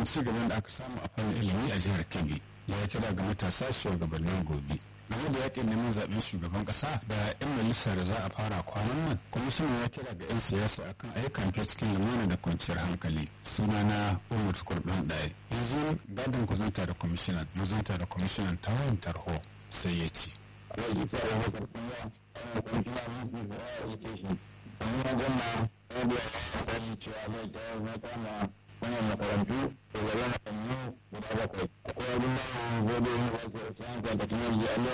irin ci gaban da aka samu a fannin ilimi a jihar kebbi ya kira ga matasa shugabannin gobe game da yakin neman zaben shugaban kasa da 'yan majalisa da za a fara kwanan nan kwamishinan ya kira ga 'yan siyasa akan ayyukan fiye cikin lumana da kwanciyar hankali sunana umar kurɗin ɗaya yanzu gadon ku zanta da kwamishinan mu zanta da kwamishinan ta wayan tarho sai ya ce. wannan makarantu da zama makarantu guda bakwai akwai abin da gobe yin wasu science and technology